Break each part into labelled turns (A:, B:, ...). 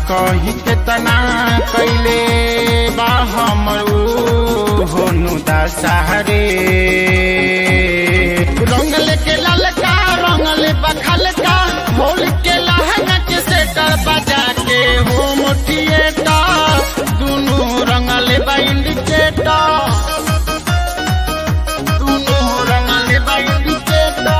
A: कही केतना कैले बा हमर ऊ होनु दशहरे रंगल के ललका रंगल बखलका होल के लहंगा के सेटर बजा के होम थिएटर दुनू रंगल बा इंडिकेटर दुनू रंगल बा इंडिकेटर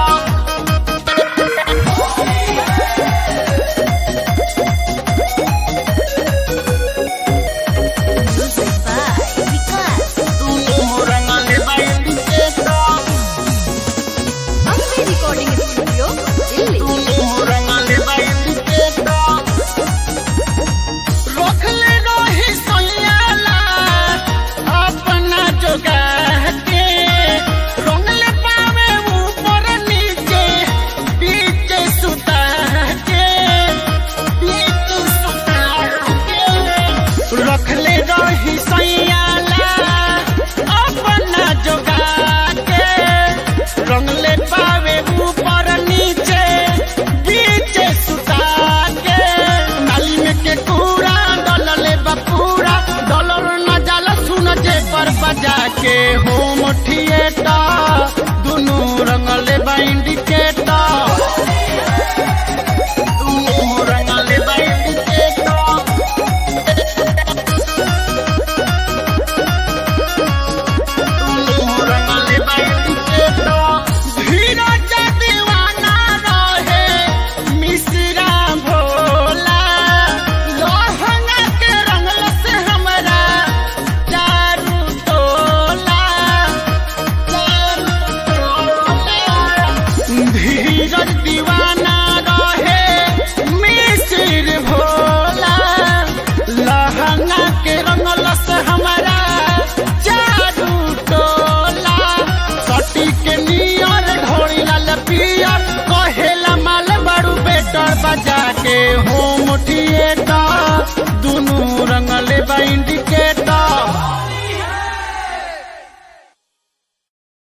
B: Music by Vikas.
A: दुनू रंगल बा indicator
B: Ambe Recording Studio, Delhi.
A: रखले रही सोयाला अपना जोगा के रंगले पावे ऊपर नीचे बीच सुता के बीच सुता के रखले रही सोयाला अपना जोगा के रंगले पावे ऊपर नीचे बीच सुता के नाली में के कूड़ा डलले बपूरा डॉलर न जाला सुन जे पर बजा के होम थिएटर दुनू रंगले बा इंडिकेटर दुनू रंगले बा इंडिकेटर धीरज दीवाना रहे मिश्रा भोला लोहंगा के रंगल से हमरा चारू टोला चारू टोला धीरज दीवाना रहे मिश्र भोला लहंगा के रंगल से हमरा चारू टोला सटी के नियर ढोरी लाल पियर कहेला माल बड़ू बेटर बजा के होम थिएटर दुनू रंगले बा इंडिकेटर